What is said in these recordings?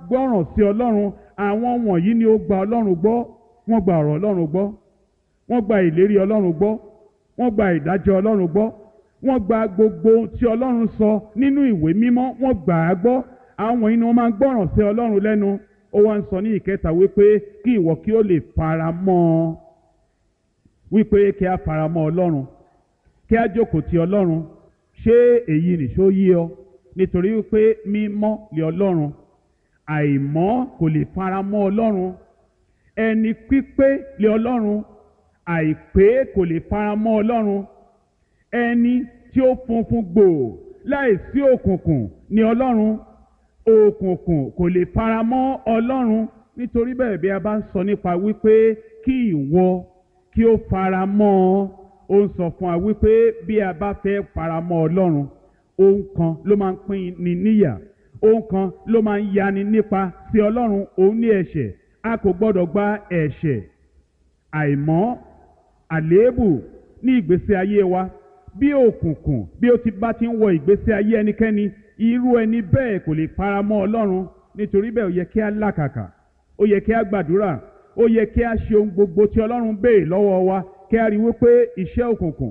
gbọ́ràn sí ọlọ́run àwọn wọ̀nyí ni ó gba ọlọ́run gbọ́ wọ́n gba ọ̀rọ̀ ọlọ́run gbọ́ wọ́n gba ìlérí ọlọ́run gbọ́ wọ́n gba ìdájọ́ ọlọ́run gbọ́ wọ́n gba gbogbo ohun tí ọlọ́run sọ nínú ìwé mímọ́ wọ́n gbà á gbọ́ àwọn wọ̀nyí ni wọ́n máa ń gbọ́ràn sí ọlọ́run lẹ́nu ó wá ń sọ ní ìkẹta wípé kí ìwọ kí ó lè fara mọ́ ọ wípé kí a fara mọ́ ọlọ́run kí a jókòó ti ọlọ́run ṣé èyí nìṣó yí ọ nítorí wípé mímọ́ lé ọlọ́run àìmọ́ kò lè fara mọ́ ọlọ́run ẹni pípé lé ọlọ́run àìpé kò lè fara mọ́ ọlọ́run ẹni tí ó funfun gbòò láìsí òkùnkùn ní ọlọ́run òkùnkùn kò lè fara mọ́ ọlọ́run nítorí bẹ́ẹ̀ bí a bá ń sọ nípa wípé kí ìwọ kí ó fara mọ́ ọ ó ń sọ fún wa wípé bí a bá fẹ́ fara mọ́ ọlọ́run ohun kan ló máa ń pín ni níyà ohun kan ló máa ń yani nípa sí ọlọ́run òun ní ẹ̀ṣẹ̀ a kò gbọ́dọ̀ gba ẹ̀ṣẹ̀ àìmọ́ àléébù ní ìgbésí ayé wa bí òkùnkùn bí ó ti bá ti ń wọ ìgbésí ayé ẹnikẹ́ni irú ẹni bẹ́ẹ̀ kò lè fara mọ́ ọlọ́run nítorí bẹ́ẹ̀ ó yẹ kí a làkàkà ó yẹ kí a gbàdúrà ó yẹ kí a ṣe ohun gbogbo tí ọlọ́run béèrè lọ́wọ́ wa kí a rí wípé iṣẹ́ òkùnkùn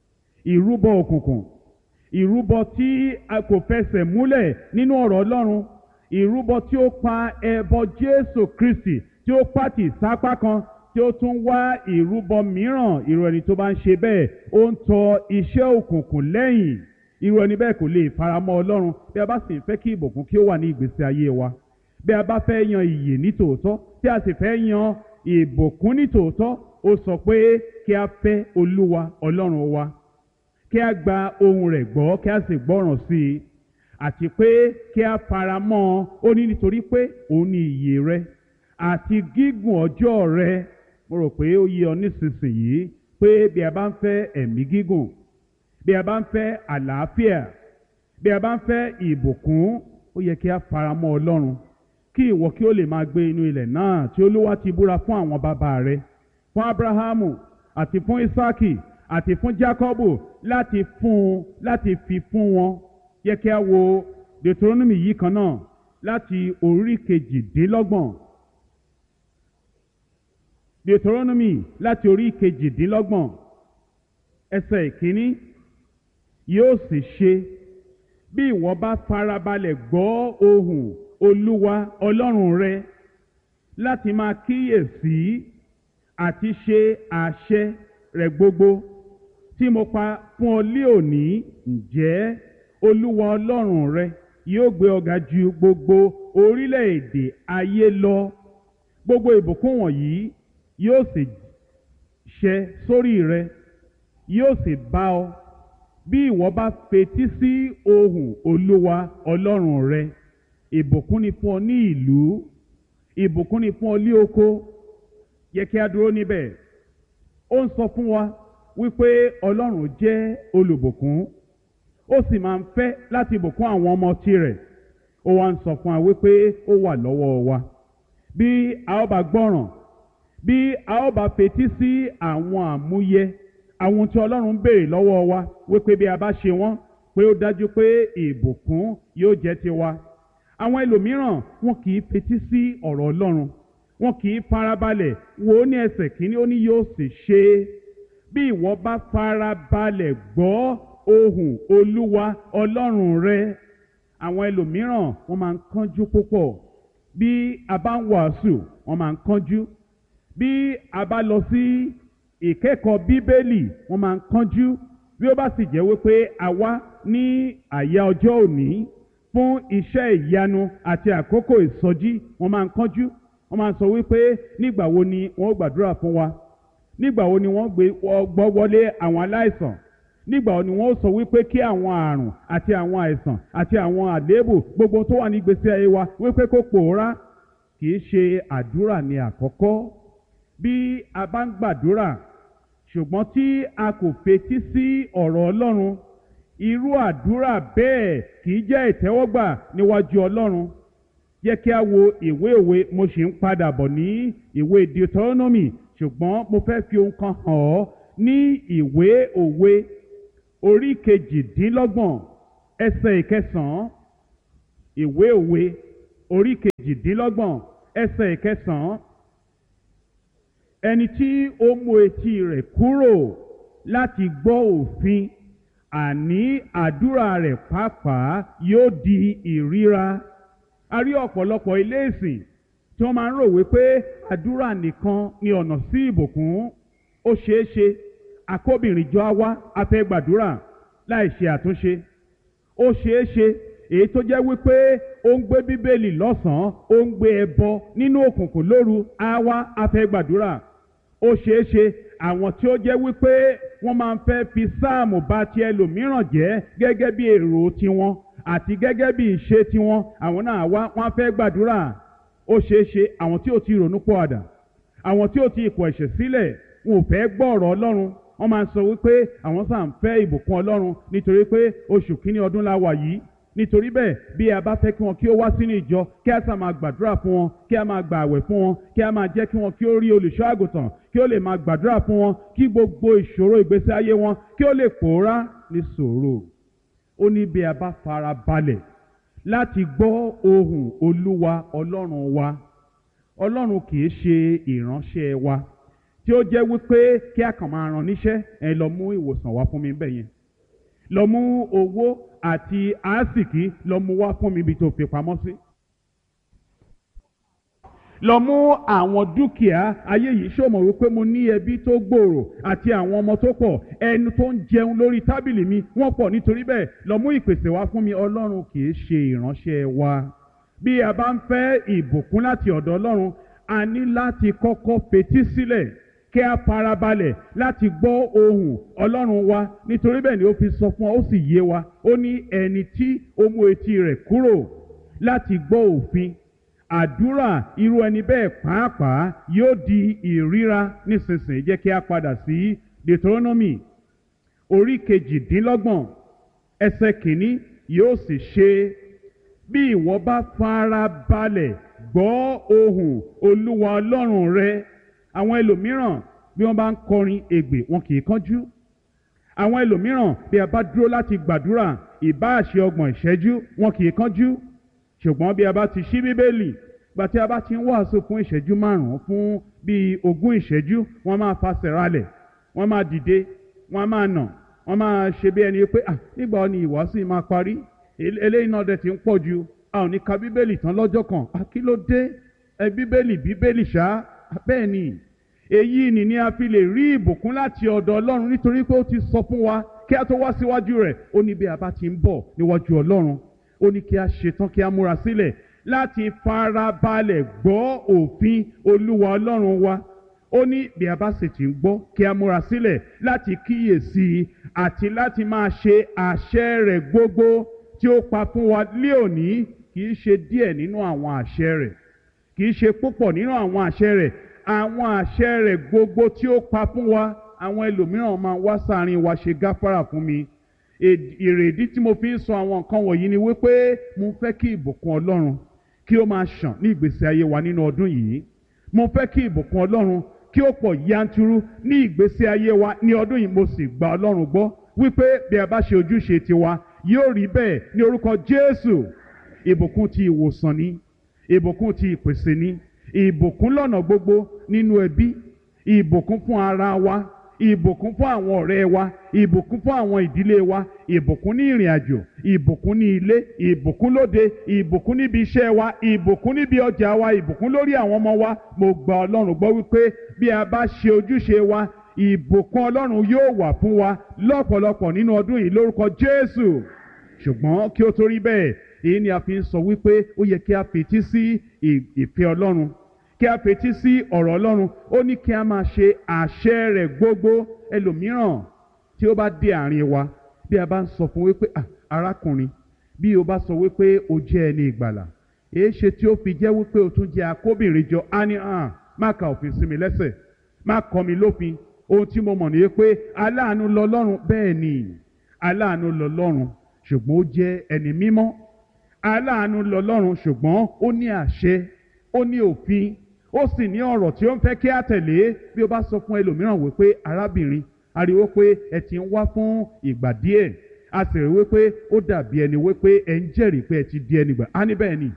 ìrúbọ òkùnkùn ìrúbọ tí a kò fẹsẹ̀ múlẹ̀ nínú ọ̀rọ̀ ọlọ́run ìrúbọ tí ó pa ẹbọ jésù kristi tí ó pàtì sápá kan tí ó tún wá ìrúbọ mìíràn irú ẹni tó bá ń ṣe bẹ́ẹ̀ ó ń tọ iṣẹ́ òkùnkùn lẹ́yìn irú ẹni bẹ́ẹ̀ kò lè faramọ́ ọlọ́run bí a bá sì ń fẹ́ kí ìbùkún kí ó wà ní ìgbésí ayé wa bí a bá fẹ́ yan ìyè ní tòótọ́ tí a sì fẹ́ yan ìbùkún ní tòótọ́ ó sọ pé kí a fẹ́ olúwa ọlọ́run wa kí a gba ohun rẹ̀ gbọ́ kí a sì gbọ́ràn sí i àti pé kí a fara mọ́ ọ ó ní nítorí pé òun ni ìyè rẹ àti gígùn ọjọ́ rẹ mo rò pé ó yé ọ nísinsìnyí pé bí a bá ń fẹ́ ẹ̀mí gígùn bí a bá ń fẹ́ àlàáfíà bí a bá ń fẹ́ ìbùkún ó yẹ kí a fara mọ́ ọlọ́run kí ìwọ kí ó lè máa gbé inú ilẹ̀ náà tí olúwa ti búra fún àwọn bàbá rẹ fún abrahamu àti fún isaki àti fún jacobu láti fún un láti fi fún wọn yẹ kí a wo deuteronomy yìí kan náà láti orí kejìdínlọ́gbọ̀n deuteronomy láti orí kejìdínlọ́gbọ̀n ẹsẹ̀ ìkíní yóò sì ṣe bí ìwọ bá farabalẹ̀ gbọ́ ohùn olúwa ọlọ́run rẹ láti máa kíyèsí àti ṣe àṣẹ rẹ̀ gbogbo tí mo pa fún ọ lé òní ǹjẹ́ olúwa ọlọ́run rẹ yóò gbé ọ ga ju gbogbo orílẹ̀-èdè ayé lọ gbogbo ìbùkún wọ̀nyí yóò sì ṣẹ sórí rẹ yóò sì bá ọ bí ìwọ bá fetí sí ohùn olúwa ọlọ́run rẹ ìbùkún ni fún ọ ní ìlú ìbùkún ni fún ọ ní oko yẹ kí a dúró níbẹ̀ ó ń sọ fún wa wípé ọlọ́run jẹ́ olùbùkún ó sì máa ń fẹ́ láti bùkún àwọn ọmọ tirẹ̀ ó wá ń sọ fún wa wípé ó wà lọ́wọ́ wa bí a ó bá gbọ́ràn bí a ó bá fetí sí àwọn àmúyẹ àwọn tí ọlọ́run ń béèrè lọ́wọ́ wa wípé bí a bá ṣe wọ́n pé ó dájú pé ìbùkún yóò jẹ́ tiwa àwọn ẹlòmíràn wọn kì í fetí sí ọ̀rọ̀ ọlọ́run wọn kì í farabalẹ̀ wò ó ní ẹsẹ̀ kínní ó ní yóò sì ṣe bí ìwọ bá farabalẹ̀ gbọ́ ohùn olúwa ọlọ́run rẹ àwọn ẹlòmíràn wọn máa ń kánjú púpọ̀ bí a bá ń wàásù wọn máa ń kánjú bí a bá lọ sí ìkẹ́kọ̀ọ́ bíbélì wọn máa ń kánjú bí ó bá sì jẹ́ wípé a wá ní àyà ọjọ́ òní fún iṣẹ́ ìyanu àti àkókò ìsọjí wọn máa ń kánjú wọn máa ń sọ wípé nígbà wo ni wọn ó gbàdúrà fún wa nígbà wo ni wọ́n gbé gbọ́ wọlé àwọn aláìsàn nígbà wo ni wọ́n sọ wípé kí àwọn àrùn àti àwọn àìsàn àti àwọn àléébù gbogbo tó wà ní ìgbésí ayé wa wípé kó pòórá kì í ṣe àdúrà ní àkọ́kọ́ bí a bá ń gbàdúrà ṣùgbọ́n tí a kò fetí sí ọ̀rọ̀ ọlọ́run irú àdúrà bẹ́ẹ̀ kì í jẹ́ ìtẹ́wọ́gbà níwájú ọlọ́run yẹ kí a wo ìwé òwe mo sì ń padà bọ̀ ní ìwé deuteronomy ṣùgbọ́n mo fẹ́ fi ohun kan hàn ọ́ ní ìwé òwe orí kejìdínlọ́gbọ̀n ẹsẹ̀ ìkẹsàn-án ìwé òwe orí kejìdínlọ́gbọ̀n ẹsẹ̀ ìkẹsàn-án ẹni tí ó mú etí rẹ̀ kúrò láti gbọ́ òfin àní àdúrà rẹ̀ pàápàá yóò di ìríra a rí ọ̀pọ̀lọpọ̀ ilé ìsìn tí wọ́n máa ń rò wípé àdúrà nìkan ni ọ̀nà sí ìbùkún ó ṣeé ṣe akóbìnrin jọ á wá a fẹ́ gbàdúrà láì ṣe àtúnṣe ó ṣeé ṣe èyí tó jẹ́ wípé ó ń gbé bíbélì lọ́sàn-án ó ń gbé ẹbọ nínú òkùnkùn lóru á wá a fẹ́ gbàdúrà ó ṣeé ṣe àwọn tí ó jẹ́ wípé wọ́n máa ń fẹ́ fi sáàmù bà ti ẹlòmíràn jẹ́ gẹ́gẹ́ bí èrò tiwọn àti gẹ́gẹ́ bí ìṣe tiwọn àwọn náà wá wọ́n á fẹ́ gbàdúrà ó ṣeé ṣe àwọn tí ò ti ronú pọ̀ àdà àwọn tí ò ti kọ̀ ẹ̀ṣẹ̀ sílẹ̀ wọn ò fẹ́ gbọ́ ọ̀rọ̀ ọlọ́run wọ́n máa ń sọ wípé àwọn sáà ń fẹ́ ìbùkún ọlọ́run nítorí pé oṣù kínní ọdún la wà yìí nítorí bẹ́ẹ̀ bí a bá fẹ́ kí wọn kí ó wá sínú ìjọ kí a sá máa gbàdúrà fún wọn kí a máa gbà àwẹ̀ fún wọn kí a máa jẹ́ kí wọn kí ó rí olùṣọ́ àgùntàn kí ó lè máa gbàdúrà fún wọn kí gbogbo ìṣòro ìgbésí ayé wọn kí ó lè pòórá ní sòrò ó ní bí a bá fara balẹ̀ láti gbọ́ ohùn olúwa ọlọ́run wa ọlọ́run kì í ṣe ìránṣẹ́ wa tí ó jẹ́ wípé kí a kàn máa ràn níṣẹ́ ẹ lọ mú ìwòsàn wá fún mi bẹ́ẹ̀ yẹn lọ mú owó àti àásìkí lọ mú wá fún mi ibi tó fi pamọ́ sí. lọ mú àwọn dúkìá ayé yìí ṣòmọ̀ wípé mo ní ẹbí tó gbòòrò àti àwọn ọmọ tó pọ̀ ẹnu tó ń jẹun lórí tábìlì mi wọ́n pọ̀ nítorí bẹ́ẹ̀ lọ mú ìpèsè wá fún mi ọlọ́run kì í ṣe ìránṣẹ́ wa bí a bá ń fẹ́ ìbùkún láti ọ̀dọ̀ ọlọ́run a ní láti kọ́kọ́ fetí sílẹ̀ kí a farabalẹ̀ láti gbọ́ ohùn ọlọ́run wa nítorí bẹ́ẹ̀ ni ó fi sọ fún wa ó sì yé wa ó ní ẹni tí ó mú etí rẹ̀ kúrò láti gbọ́ òfin àdúrà irú ẹni bẹ́ẹ̀ pàápàá yóò di ìríra nísinsìnyí jẹ́ kí a padà sí Deuteronomy orí kejìdínlọ́gbọ̀n ẹsẹ̀ kìíní yóò sì ṣe bí ìwọ bá farabalẹ̀ gbọ́ ohùn olúwa ọlọ́run rẹ àwọn ẹlòmíràn bí wọ́n bá ń kọrin ègbè wọn kì í kánjú àwọn ẹlòmíràn bí a bá dúró láti gbàdúrà ìbáàṣe ọgbọ̀n ìṣẹ́jú wọn kì í kánjú ṣùgbọ́n bí a bá ti ṣí bíbélì gbà tí a bá ti ń wàásù fún ìṣẹ́jú márùn-ún fún bíi ogún ìṣẹ́jú wọ́n máa fasẹ̀ ralẹ̀ wọ́n máa dìde wọ́n máa nà wọ́n máa ṣe bí ẹni pé ah nígbà ni ìwàásù yìí máa parí eléyìí náà dẹ̀ ti ń pọ̀ ju a ò ní ka bíbélì tán lọ́jọ́ kan ah kí ló dé ẹ bíbélì bíbélì ṣá bẹ́ẹ̀ ni èyí ni ni a fi lè rí ìbùkún láti ọ̀dọ̀ ọlọ́run nítorí pé ó ti sọ fún wa kí a tó wá síwájú rẹ̀ ó ní bí a bá ti ń bọ̀ níwájú ọlọ́run ó ní kí a ṣetán kí a múra sílẹ̀ láti farabalẹ̀ gbọ́ òfin olúwa ọlọ́run wa ó ní bí a bá sì ti ń gbọ́ kí a múra sílẹ̀ láti kíyèsí i àti láti máa ṣe àṣẹ rẹ̀ gbogbo tí ó pa fún wa lé òní kì í ṣe díẹ̀ nínú àwọn àṣẹ rẹ̀ kì í ṣe púpọ̀ nínú àwọn àṣẹ rẹ̀ àwọn àṣẹ rẹ̀ gbogbo tí ó pa fún wa àwọn ẹlòmíràn máa wá sáàrin wa ṣe gáfárà fún mi èrèdí tí mo fi ń sọ àwọn nǹkan wọ̀nyí ni wípé mo fẹ́ kí ìbùkún ọlọ́run kí ó máa ṣàn ní ìgbésí ayé wa nínú ọdún yìí mo fẹ́ kí ìbùkún ọlọ́run kí ó pọ̀ yanturu ní ìgbésí ayé wa ní ọdún yìí mo sì gba ọlọ́run gbọ́ wípé bí a bá ṣe ojúṣe tiwa yóò rí bẹ́ẹ̀ ní orúkọ jésù ìbùkún ti ìwòsàn ni ìbùkún ti ìpèsè ni ìbùkún lọ́nà gbogbo nínú ẹbí ìbùkún fún ara wa ìbùkún fún àwọn ọ̀rẹ́ wa ìbùkún fún àwọn ìdílé wa ìbùkún ní ìrìn àjò ìbùkún ní ilé ìbùkún lóde ìbùkún níbi iṣẹ́ wa ìbùkún níbi ọjà wa ìbùkún lórí àwọn ọmọ wa mo gba ọlọ́run gbọ́ wípé bí a bá ṣe ojúṣe wa ìbùkún ọlọ́run yóò wà fún wa lọ́pọ̀lọpọ̀ nínú ọdún yìí lórúkọ jésù ṣùgbọ́n kí ó tó rí bẹ́ẹ̀ èyí ni a fi ń sọ wípé ó yẹ kí a fetí sí ìfẹ́ ọlọ́run kí a fetí sí ọ̀rọ̀ ọlọ́run ó ní kí a máa ṣe àṣẹ rẹ̀ gbogbo ẹlòmíràn tí ó bá dé àárín wa bí a bá ń sọ fún wípé arákùnrin bí o bá sọ wípé o jẹ́ ẹni ìgbàlà èé ṣe tí ó fi jẹ́ wípé o tún jẹ́ akóbìnrin jọ á ní hàn má ka òfin sí mi lẹ́sẹ̀ má kọ́ mi lófin ohun tí mo mọ̀ ní pé aláàánú lọ́lọ́run bẹ́ẹ̀ ni aláàánú lọ́lọ́run ṣùgbọ́n ó jẹ́ ẹni mímọ́ aláàánú lọ́lọ́run ṣùgbọ́n ó ní àṣẹ ó ní òfin ó sì ní ọ̀rọ̀ tí ó ń fẹ́ kí á tẹ̀lé bí ó bá sọ fún ẹlòmíràn wípé arábìnrin ariwo pé ẹ ti ń wá fún ìgbà díẹ̀ a sì rí wípé ó dàbí ẹni wípé ẹ ń jẹ́rìí pé ẹ ti di ẹni gbà á ní bẹ́ẹ̀ ni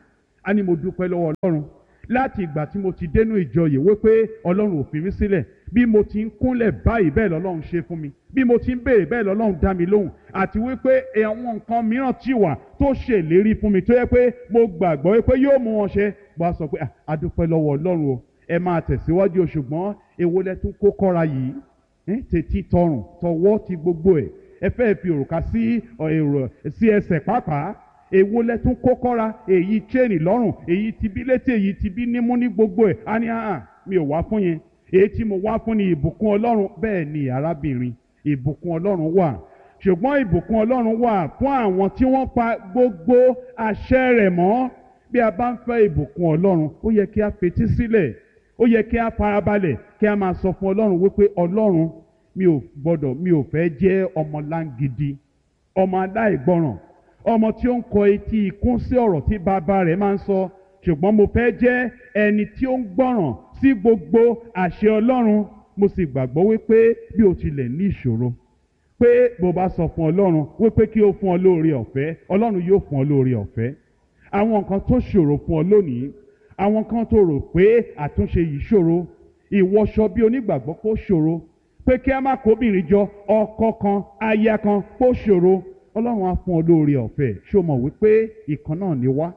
á ní mo dúpẹ́ lọ́wọ́ ọlọ́run láti ìgbà tí mo ti dénú ìjọ yìí wípé ọlọ́run ò fi mí sílẹ̀ bí mo ti ń kúnlẹ̀ báyìí bẹ́ẹ̀ lọ́lọ́run ṣe fún mi bí mo ti ń béèrè bẹ́ẹ̀ lọ́lọ́run dá mi lóhùn àti wípé àwọn nǹkan mìíràn ti wà tó ṣèlérí fún mi tó yẹ pé mo gbàgbọ́ wípé yóò mú wọn ṣe bó a sọ pé a dúpẹ́ lọ́wọ́ ọlọ́run o ẹ máa tẹ̀síwájú o ṣùgbọ́n èwo lẹ tún kó kọ́ra yìí tètè tọrùn tọwọ́ ti gbogbo ẹ̀ ẹ fẹ́ fi òrùka sí èrò sí ẹsẹ̀ pàápàá èwo lẹ tún kó kọ́ra èyí chain lọ́rùn èyí ti bí létí èyí ti bí nímú ní gbogbo ẹ̀ á ní àhàn mi ò wá fún yẹn èyí tí mo wá fún ni ìbùkún ọlọ́run bẹ́ẹ̀ ni arábìnrin ìbùkún ọlọ́run wà ṣùgbọ́n ìbùkún ọlọ́run wà fún àwọn tí wọ́n pa gbogbo àṣẹ rẹ̀ mọ́ bí a bá ń fẹ́ ìbùkún ọlọ́run ó yẹ kí a fetí sílẹ̀ ó yẹ kí a farabalẹ̀ kí a máa sọ fún ọlọ́run wípé ọlọ́run mi ò gbọ́dọ̀ mi ò fẹ́ jẹ́ ọmọ láǹgidi ọmọ aláìgbọràn ọmọ tí ó ń kọ etí ikún sí ọ̀rọ̀ tí bàbá rẹ̀ máa ń sọ ṣùgbọ́n mo fẹ́ jẹ́ ẹni tí ó ń gbọ́ràn sí gbogbo àṣẹ ọlọ́run mo sì gbàgbọ́ wípé bí o tilẹ̀ ní ìṣòro pé bó bá sọ fún ọlọ́run wípé kí ó fún ọ lóore ọ̀fẹ́ ọlọ́run yóò fún ọ lóore ọ̀fẹ́ àwọn nǹkan tó ṣòro fún ọ lónìí àwọn kan tó rò pé àtúnṣe yìí ṣòro ìwọṣọ bí onígbàgbọ́ kó ṣòro pé kí a má kóbìnrin jọ ọkọ kan aya kan kó ṣòro ọlọ́run á fún ọ lóore ọ̀fẹ́ ṣó mọ̀ wípé ìkan náà ni wá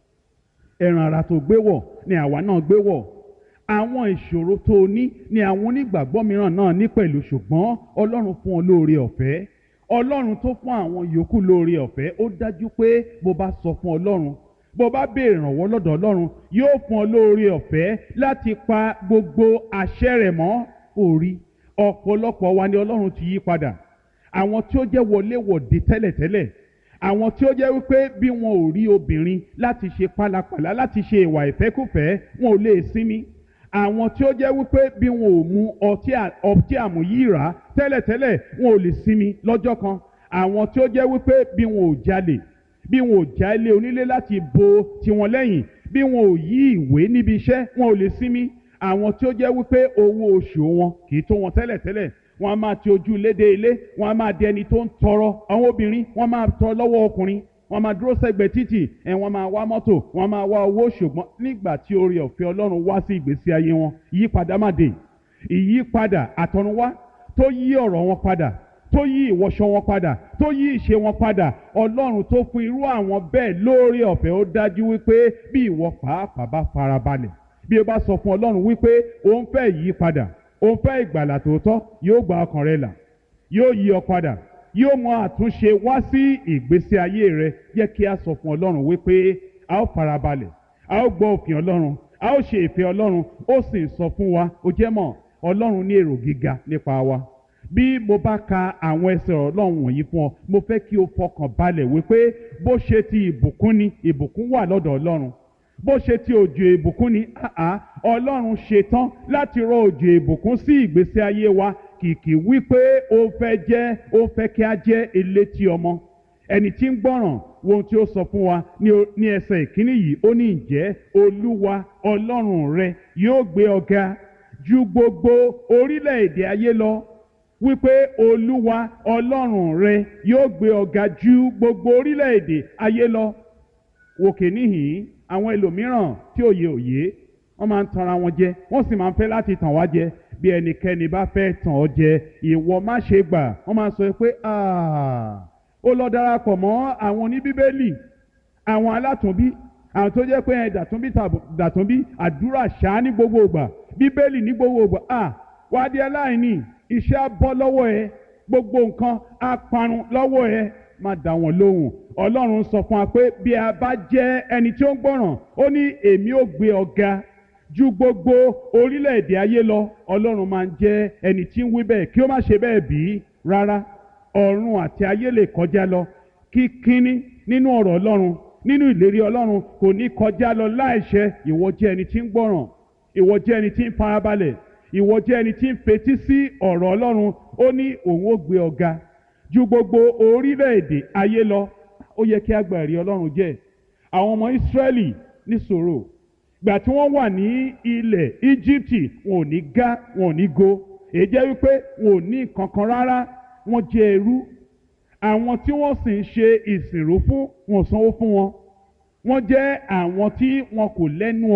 ẹran ara tó gbé wọ̀ ni àwa náà gbé wọ̀ àwọn ìṣòro tó o ní ni àwọn onígbàgbọ́ mìíràn náà ní pẹ̀lú ṣùgbọ́n ọlọ́run fún ọ lóore ọ̀fẹ́ ọlọ́run tó fún àwọn yòókù lóore ọ̀fẹ́ ó dájú pé bó bá sọ fún ọlọ́run bó bá béèrè ìrànwọ́ lọ́dọ̀ ọlọ́run yóò fún ọ lóore ọ̀fẹ́ láti pa gbogbo àṣẹ rẹ̀ mọ́ orí ọ̀pọ̀lọpọ̀ wa ni ọlọ́run ti yí padà àwọn tí ó jẹ́ wọléwọ̀de tẹ́lẹ̀tẹ́lẹ̀ àwọn tí ó jẹ́ wípé bí wọn ò rí obìnrin láti ṣe pálapàla láti ṣe ìwà ìfẹ́kùfẹ́ wọn ò lè sinmi àwọn tí ó jẹ́ wípé bí wọn ò mu ọtí àmúyíra tẹ́lẹ̀tẹ́lẹ̀ wọn ò lè sinmi lọ́jọ́ kan àwọn tí ó jẹ́ wípé bí wọn ò jalè bí wọn ò já ilé onílé láti bo tiwọn lẹ́yìn bí wọn ò yí ìwé níbi iṣẹ́ wọn ò lè sinmi àwọn tí ó jẹ́ wípé owó oṣù wọn kì í tó wọn tẹ́lẹ̀tẹ́lẹ̀ wọn a máa ti ojú ilé dé ilé wọn a máa di ẹni tó ń tọrọ àwọn obìnrin wọn máa tọrọ lọ́wọ́ ọkùnrin wọn máa dúró sẹ́gbẹ̀ẹ́ títì ẹ̀ wọ́n máa wá mọ́tò wọ́n máa wá owó ṣùgbọ́n nígbà tí oore ọ̀fẹ́ Ọlọ́run wá sí ìgbésí ayé wọn ìyípadà má dé ìyípadà àtọ̀runwá tó yí ọ̀rọ̀ wọn padà tó yí ìwọṣọ wọn padà tó yí ìṣe wọn padà Ọlọ́run tó fún irú àwọn bẹ́ẹ̀ lóore ọ̀fẹ́ ó dájú wípé bí ìwọ pàápàá bá farabalẹ̀ bí o bá sọ fún Ọlọ́run wípé òun fẹ́ yí padà òun fẹ́ ìgbàlà tòótọ́ yóò gba ọkàn rẹ là yóò yí ọ padà yóò mú àtúnṣe wá sí ìgbésí ayé rẹ jẹ́ kí a sọ fún Ọlọ́run wípé a ó farabalẹ̀ a ó gbọ́ òfin Ọlọ́run a ó ṣe ìfẹ́ Ọlọ́run ó sì sọ fún wa ó jẹ́ mọ̀ Ọlọ́run ní èrò gíga nípa wa bí mo bá ka àwọn ẹsẹ̀ Ọlọ́run wọ̀nyí fún ọ mo fẹ́ kí o fọkàn balẹ̀ wípé bó ṣe ti ìbùkún ni ìbùkún wà lọ́dọ̀ Ọlọ́run bó ṣe ti òjò ìbùkún ni àá Ọlọ́run ṣetán láti rọ òjò ìbùkún sí ìgbésí ayé wa kìkì wípé ó fẹ́ jẹ́ ó fẹ́ kí a jẹ́ elétí ọmọ ẹni tí ń gbọ́ràn wo ohun tí ó sọ fún wa ní ẹsẹ̀ ìkíní yìí ó ní ǹjẹ́ Olúwa Ọlọ́run rẹ yóò gbé ọ ga ju gbogbo orílẹ̀-èdè ayé lọ wípé Olúwa Ọlọ́run rẹ yóò gbé ọ ga ju gbogbo orílẹ̀-èdè ayé lọ wòkè níhìn àwọn ẹlòmíràn tí òye òye wọ́n máa ń tanra wọn jẹ wọ́n sì máa ń fẹ́ láti tàn wá jẹ bí ẹnikẹ́ni bá fẹ́ tàn ọ́ jẹ ìwọ má ṣe gbà wọ́n máa sọ pé ó lọ darapọ̀ mọ́ àwọn oníbíbélì àwọn alátùnbí àwọn tó jẹ́ pé dàtúnbí dàtúnbí àdúrà ṣáá ní gbogbo ìgbà bíbélì ní gbogbo ìgbà wá di aláìní iṣẹ́ á bọ́ lọ́wọ́ ẹ gbogbo nǹkan á parun lọ́wọ́ ẹ má dá wọn lóhùn ọlọ́run sọ fún wa pé bí a bá jẹ́ ẹni tí ó ń gbọ́ràn ó ní èmi ò gbé ọ ga ju gbogbo orílẹ̀-èdè ayé lọ ọlọ́run máa ń jẹ́ ẹni tí ń wí bẹ́ẹ̀ kí ó má ṣe bẹ́ẹ̀ bí rárá ọ̀run àti ayé lè kọjá lọ kí kínní nínú ọ̀rọ̀ ọlọ́run nínú ìlérí ọlọ́run kò ní kọjá lọ láìṣẹ ìwọ jẹ́ ẹni tí ń gbọ́ràn ìwọ jẹ́ ẹni tí ń farabalẹ̀ ìwọ jẹ́ ẹni tí ń fetí sí ọ̀rọ̀ ọlọ́run ó ní òun ó gbé ọ ga ju gbogbo orílẹ̀-èdè ayé lọ ó yẹ kí a gba ẹ̀rí ọlọ́run jẹ́ àwọn ọmọ ìsírẹ́lì ní sòrò gbà tí wọ́n wà ní ilẹ̀ íjíbítì wọn ò ní gá wọn ò ní go èyí jẹ́ wípé wọn ò ní kankan rárá wọ́n jẹ́ ẹrú àwọn tí wọ́n sì ń ṣe ìsìnrú fún wọn ò sanwó fún wọn wọ́n jẹ́ àwọn tí wọn kò lẹ́nu